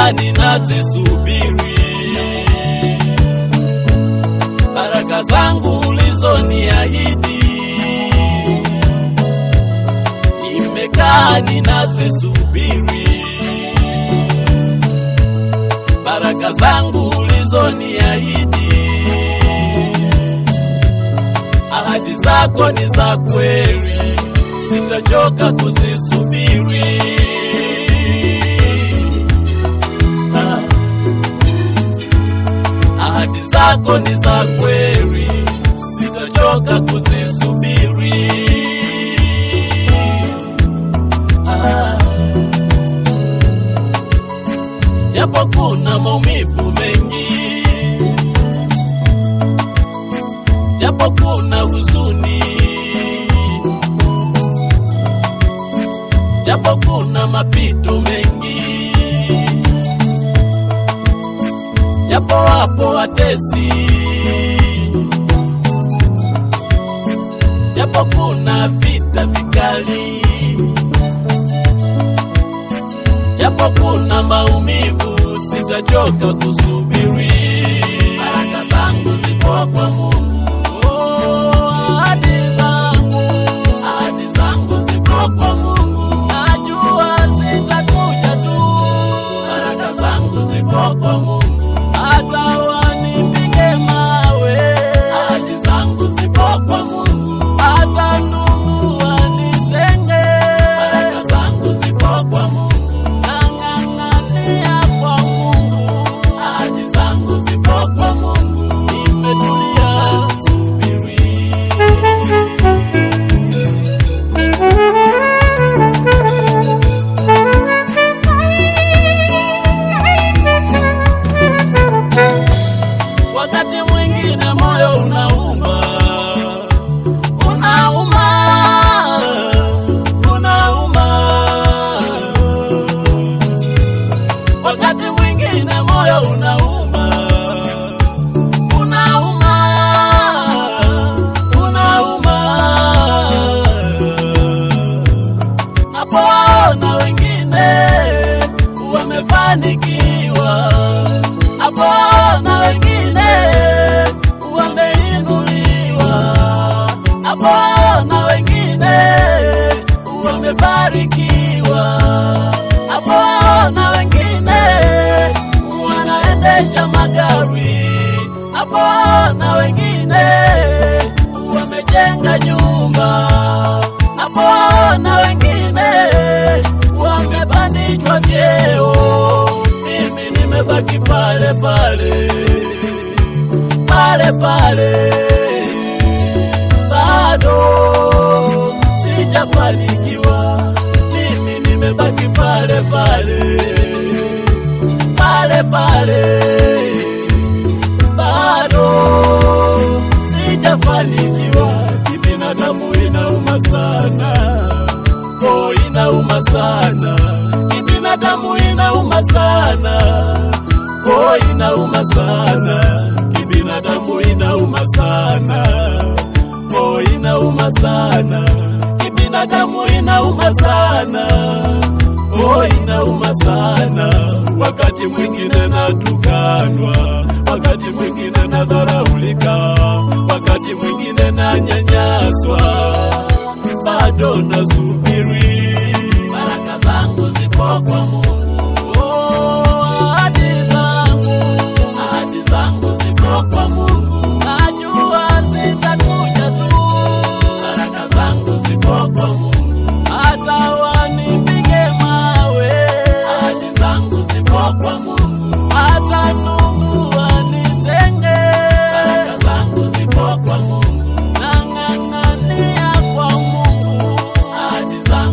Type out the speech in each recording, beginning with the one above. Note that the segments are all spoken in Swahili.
nimekaa ninazisubiri baraka zangu ulizoniahidi, nimekaa ninazisubiri baraka zangu ulizoniahidi, ahadi zako ni za kweli, sitachoka kuzisubiri. Ah. Ahadi zako ni za kweli, sitachoka kuzisubiri. Ah. japo kuna maumivu mengi, japo kuna huzuni, japo kuna mapito mengi, japo wapo watesi, japo kuna vita vikali japo kuna maumivu, sitachoka kusubiri. Baraka zangu zipo kwa Mungu, Oh, ahadi zangu, ahadi zangu zipo kwa Mungu, najua zitakuja tu. Baraka zangu zipo kwa Mungu, hata wanipige mawe, ahadi zangu zipo kwa Mungu, hata ndugu wanitenge, baraka zangu zipo kwa Mungu nang'ang'ania kwa Mungu, ahadi zangu zipo kwa Mungu, nimetulia subiri. Wakati mwingine moyo unauma, unauma, unauma wakati mwingine moyo unauma, unauma, unauma. Napoona wengine wamefanikiwa, napoona wengine wameinuliwa, napoona wengine wamebarikiwa, napoona wengine wanaendesha magari, napoona wengine wamejenga nyumba, napoona wengine wamepandishwa vyeo, mimi nimebaki pale pale pale pale, bado sijafanikiwa, mimi nimebaki pale pale pale pale, bado sijafanikiwa. Kibinadamu inauma sana, oh, inauma sana. Kibinadamu inauma sana, oh, inauma sana. Kibinadamu inauma sana, oh, inauma sana. Kibinadamu inauma sana Oh, inauma sana, wakati mwingine natukanwa, wakati mwingine nadharaulika, wakati mwingine nanyanyaswa, bado nasubiri baraka zangu zipo kwa Mungu. Oh, ahadi zangu, ahadi zangu zipo kwa Mungu, najua zitakuja tu, baraka zangu zipo kwa Mungu hata wanipige mawe, ahadi zangu zipo kwa Mungu, hata ndugu wanitenge, baraka zangu zipo kwa Mungu, nang'ang'ania kwa Mungu, ahadi zangu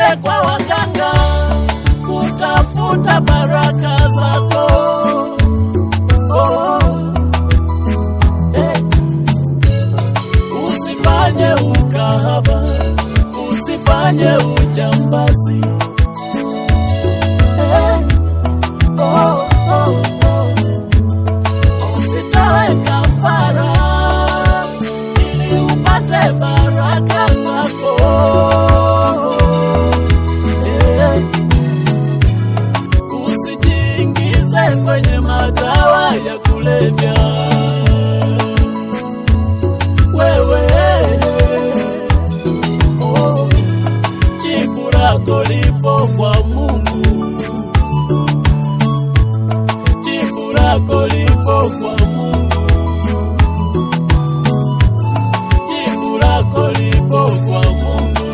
Usiende kwa waganga kutafuta baraka zako. Oh, hey. Usifanye ukahaba, usifanye ujambazi. Hey. Oh, oh, oh. Usitoe kafara ili upate baraka zako. Hey. Usijiingize kwenye madawa ya kulevya wewe. Oh, jibu lako lipo kwa Mungu, jibu lako lipo kwa Mungu, jibu lako lipo kwa Mungu.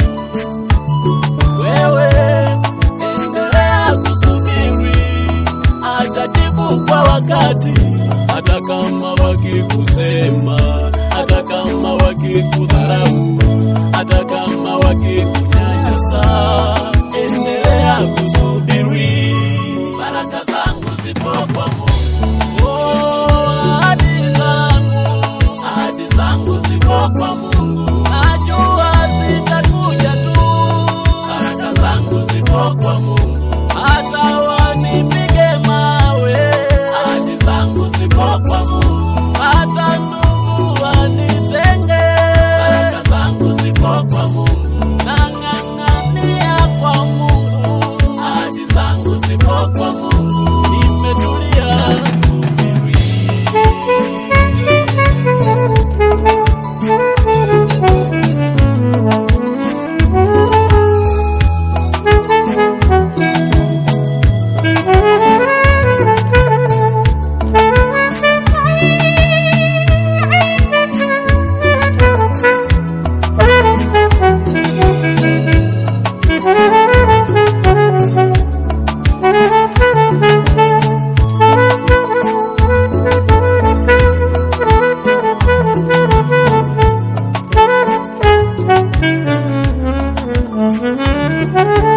Wewe endelea kusubiri, atajibu kwa wakati, hata kama wakikusema, hata kama wakikudharau, hata kama wakikunyanyasa, endelea kusubiri, baraka zangu zipo kwa Mungu. Oh, ahadi zangu, ahadi zangu zipo kwa Mungu. Najua zitakuja tu, baraka zangu zipo kwa Mungu. Hata wanipige mawe, ahadi zangu zipo kwa Mungu. Hata ndugu wanitenge, baraka zangu zipo kwa Mungu. Nang'ang'ania kwa Mungu, ahadi zangu zipo kwa Mungu. Nimetulia subiri. Thank you.